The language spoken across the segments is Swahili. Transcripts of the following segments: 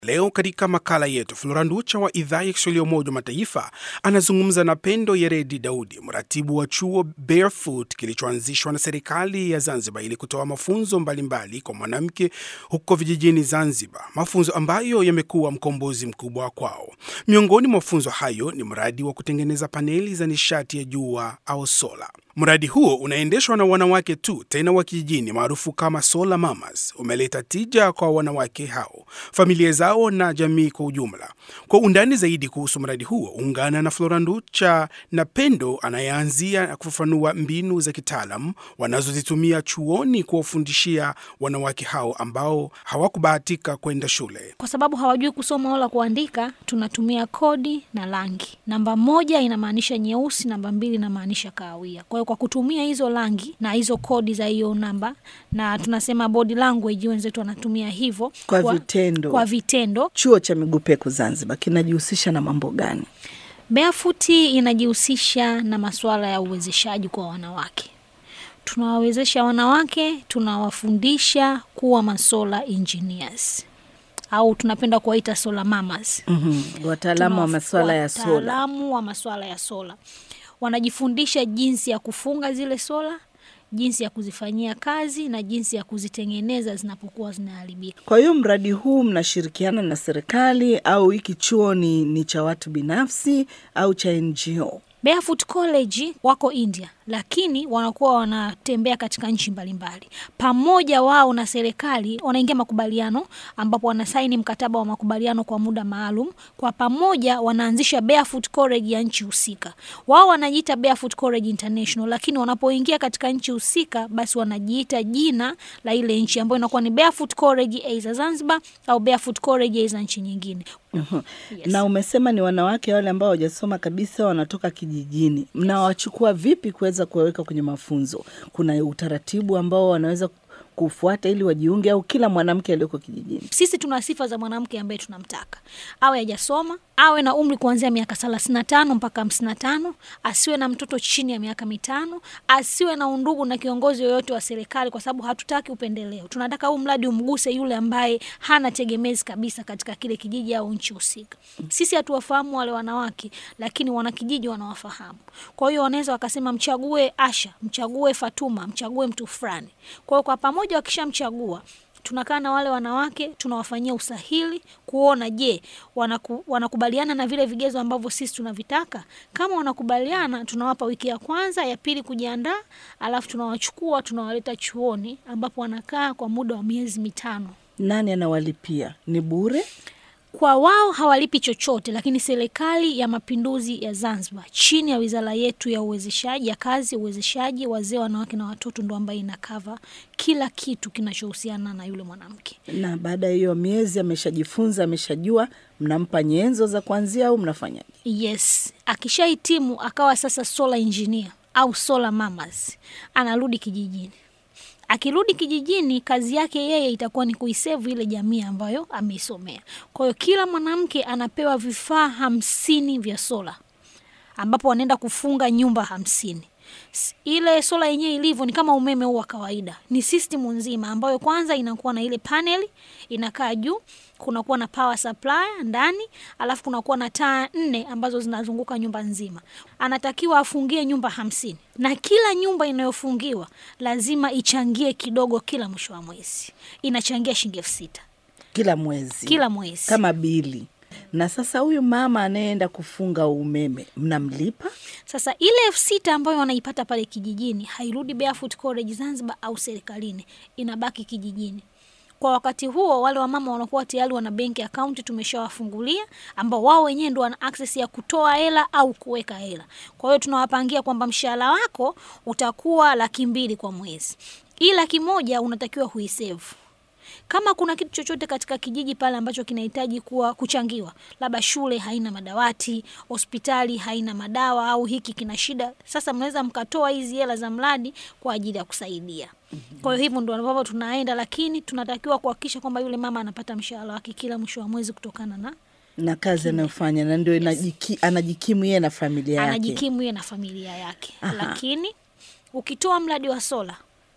Leo katika makala yetu, Flora Nducha wa idhaa ya Kiswahili ya Umoja wa Mataifa anazungumza na Pendo Yeredi Daudi, mratibu wa chuo Barefoot kilichoanzishwa na serikali ya Zanzibar ili kutoa mafunzo mbalimbali mbali kwa mwanamke huko vijijini Zanzibar, mafunzo ambayo yamekuwa mkombozi mkubwa kwao. Miongoni mwa mafunzo hayo ni mradi wa kutengeneza paneli za nishati ya jua au sola. Mradi huo unaendeshwa na wanawake tu, tena wa kijijini, maarufu kama Solar Mamas. Umeleta tija kwa wanawake hao, familia zao na jamii kwa ujumla. Kwa undani zaidi kuhusu mradi huo, ungana na Flora Nducha na Pendo anayeanzia na kufafanua mbinu za kitaalam wanazozitumia chuoni kuwafundishia wanawake hao ambao hawakubahatika kwenda shule. Kwa sababu hawajui kusoma wala kuandika, tunatumia kodi na rangi. Namba moja inamaanisha nyeusi, namba mbili inamaanisha kahawia. Kwa hiyo kwa kutumia hizo rangi na hizo kodi za hiyo namba, na tunasema body language, wenzetu wanatumia hivyo Kwa vitendo. kwa vitendo. Chuo cha Miguu Peku Zanzibar kinajihusisha na mambo gani? Barefoot inajihusisha na masuala ya uwezeshaji kwa wanawake. Tunawawezesha wanawake, tunawafundisha kuwa masola engineers au tunapenda kuwaita solar mamas. Mhm, Wataalamu wa Tunawafu- masuala ya sola. Wataalamu wa masuala ya sola wanajifundisha jinsi ya kufunga zile sola, jinsi ya kuzifanyia kazi na jinsi ya kuzitengeneza zinapokuwa zinaharibika. Kwa hiyo mradi huu mnashirikiana na serikali au hiki chuo ni, ni cha watu binafsi au cha NGO? Barefoot College wako India, lakini wanakuwa wanatembea katika nchi mbalimbali. Pamoja wao na serikali wanaingia makubaliano, ambapo wanasaini mkataba wa makubaliano kwa muda maalum. Kwa pamoja wanaanzisha Barefoot College ya nchi husika. Wao wanajiita Barefoot College International, lakini wanapoingia katika nchi husika, basi wanajiita jina la ile nchi ambayo inakuwa ni Barefoot College aidha Zanzibar au Barefoot College aidha nchi nyingine. Yes. Na umesema ni wanawake wale ambao hawajasoma kabisa, wanatoka kijijini. Mnawachukua vipi kuweza kuwaweka kwenye mafunzo? Kuna utaratibu ambao wanaweza kufuata ili wajiunge, au kila mwanamke aliyoko kijijini? Sisi tuna sifa za mwanamke ambaye tunamtaka awe hajasoma, awe na umri kuanzia miaka thelathini na tano mpaka hamsini na tano asiwe na mtoto chini ya miaka mitano, asiwe na undugu na kiongozi yoyote wa serikali, kwa sababu hatutaki upendeleo. Tunataka huu mradi umguse yule ambaye hana tegemezi kabisa katika kile kijiji au nchi husika. Sisi hatuwafahamu wale wanawake, lakini wanakijiji wanawafahamu. Kwa hiyo wanaweza wakasema mchague Asha, mchague Fatuma, mchague mtu fulani. Kwa hiyo kwa pamoja wakishamchagua tunakaa na wale wanawake tunawafanyia usahili kuona je, wanaku, wanakubaliana na vile vigezo ambavyo sisi tunavitaka. Kama wanakubaliana, tunawapa wiki ya kwanza, ya pili kujiandaa, alafu tunawachukua tunawaleta chuoni ambapo wanakaa kwa muda wa miezi mitano. Nani anawalipia? Ni bure? Kwa wao hawalipi chochote, lakini serikali ya mapinduzi ya Zanzibar chini ya wizara yetu ya uwezeshaji ya kazi, uwezeshaji wazee, wanawake na watoto ndo ambayo inakava kila kitu kinachohusiana na yule mwanamke. Na baada ya hiyo miezi ameshajifunza, ameshajua, mnampa nyenzo za kuanzia au mnafanyaje? Yes, akishahitimu akawa sasa solar engineer au solar mamas, anarudi kijijini. Akirudi kijijini, kazi yake yeye itakuwa ni kuisevu ile jamii ambayo ameisomea. Kwa hiyo kila mwanamke anapewa vifaa hamsini vya sola, ambapo wanaenda kufunga nyumba hamsini. S- Ile sola yenyewe ilivyo ni kama umeme huu wa kawaida, ni system nzima ambayo kwanza inakuwa na ile paneli inakaa juu, kunakuwa na power supply ndani, alafu kunakuwa na taa nne ambazo zinazunguka nyumba nzima. Anatakiwa afungie nyumba hamsini na kila nyumba inayofungiwa lazima ichangie kidogo kila mwisho wa mwezi, inachangia shilingi elfu sita Kila mwezi kila mwezi. kama bili. Na sasa huyu mama anayeenda kufunga umeme mnamlipa? Sasa ile elfu sita ambayo wanaipata pale kijijini hairudi Barefoot College Zanzibar au serikalini, inabaki kijijini. Kwa wakati huo, wale wamama wanakuwa tayari wana benki akaunti tumeshawafungulia, ambao wao wenyewe ndo wana access ya kutoa hela au kuweka hela. Kwa hiyo tunawapangia kwamba mshahara wako utakuwa laki mbili kwa mwezi, hii laki moja unatakiwa huisevu kama kuna kitu chochote katika kijiji pale ambacho kinahitaji kuwa kuchangiwa, labda shule haina madawati, hospitali haina madawa, au hiki kina shida, sasa mnaweza mkatoa hizi hela za mradi kwa ajili ya kusaidia. Kwa hiyo hivyo ndo ambavyo tunaenda, lakini tunatakiwa kuhakikisha kwamba yule mama anapata mshahara wake kila mwisho wa mwezi kutokana na na kazi anayofanya na ndio inajiki, anajikimu yeye na familia yake. anajikimu yeye na familia yake. Aha. Lakini ukitoa mradi wa sola,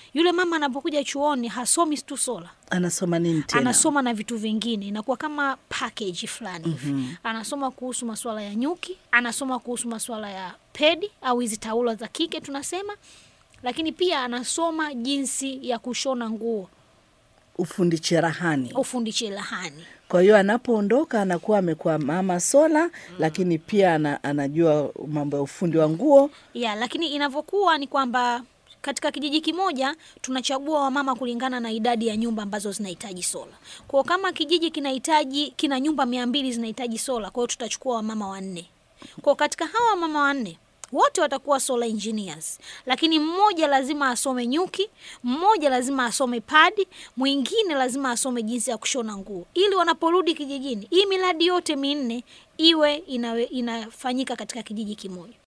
Yule mama anapokuja chuoni hasomi tu sola, Anasoma nini tena? anasoma na vitu vingine, inakuwa kama package fulani hivi. Anasoma kuhusu masuala ya nyuki, anasoma kuhusu masuala ya pedi au hizi taulo za kike tunasema, lakini pia anasoma jinsi ya kushona nguo, Ufundi cherehani. ufundi cherehani. Kwa hiyo anapoondoka anakuwa amekuwa mama sola, lakini pia ana, anajua mambo ya ufundi wa nguo. ya lakini inavyokuwa ni kwamba katika kijiji kimoja tunachagua wamama kulingana na idadi ya nyumba ambazo zinahitaji sola. Kwa hiyo kama kijiji kinahitaji kina nyumba mia mbili zinahitaji sola, kwa hiyo tutachukua wamama wanne. Kwa hiyo katika hawa wamama wanne wote watakuwa solar engineers, lakini mmoja lazima asome nyuki, mmoja lazima asome padi, mwingine lazima asome jinsi ya kushona nguo, ili wanaporudi kijijini hii miradi yote minne iwe inawe, inafanyika katika kijiji kimoja.